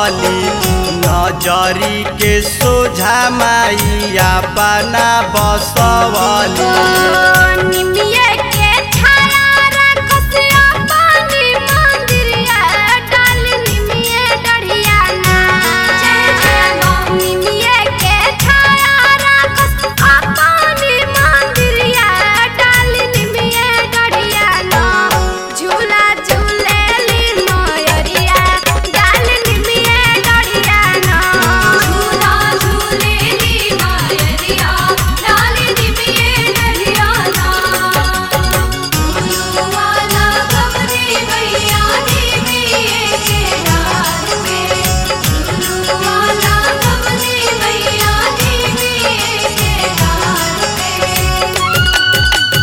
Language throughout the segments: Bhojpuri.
बसवली नजरी के सोझा माइया बना बसवली निमिये के छाया रखस अपनी मंदिरिया डाल निमिये डढ़िया ना निमिये के छाया रखस अपनी मंदिरिया डाल निमिये डढ़िया ना झूला झूलेली मयरिया डाल निमिये डढ़िया ना झूला झूलेली मयरिया डाल निमिये डढ़िया ना वाला कमरे मैया निमिये के डाल में वाला कमरे मैया निमिये के डाल में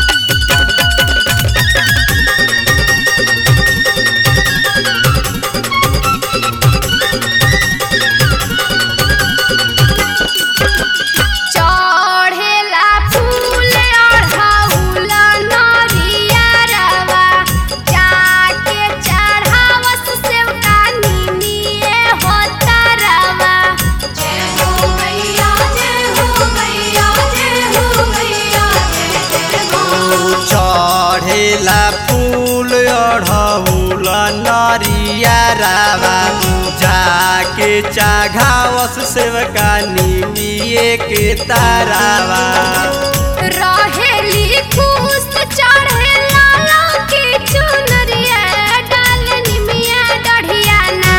चढ़ेला फूल अढ़ौल नरियरवा जाके चढ़ावस सेवका निमिये होतरवा जय हो मैया जय हो मैया जय हो मैया जय जय हो चढ़ेला फूल अढ़ौल नरिया रावा जाके चाघावस सेवका निमिये के तारावा रहेली खुश चढ़ेला लौकी चुनरिया डाल निमिया डढ़िया ना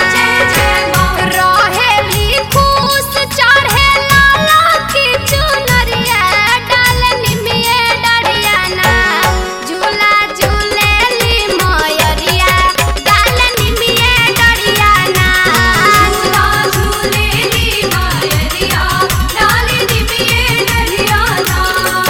रहेली खुश चढ़ेला लौकी चुनरिया डाल निमिया डढ़िया ना झूला झूलेली मयरिया डाल निमिया डढ़िया ना झूला झूलेली मयरिया डाल निमिया डढ़िया ना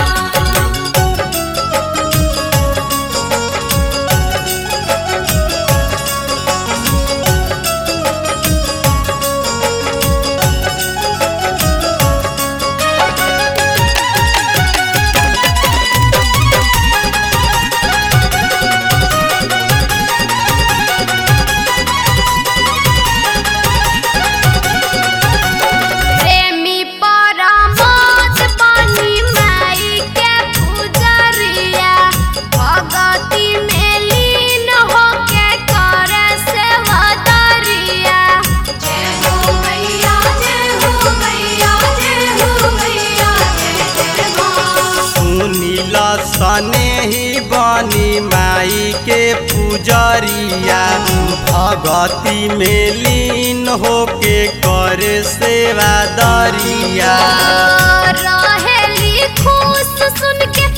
प्रेमी परमत बनी माई के पुजरिया भगती में लीन होके करे सेवदरिया जय हो मैया जय हो मैया जय हो मैया जय जय हो सुनील सने ही बनी माई के पुजरिया भगती में लीन होके करे सेवा दरिया रहेली खुश सुन के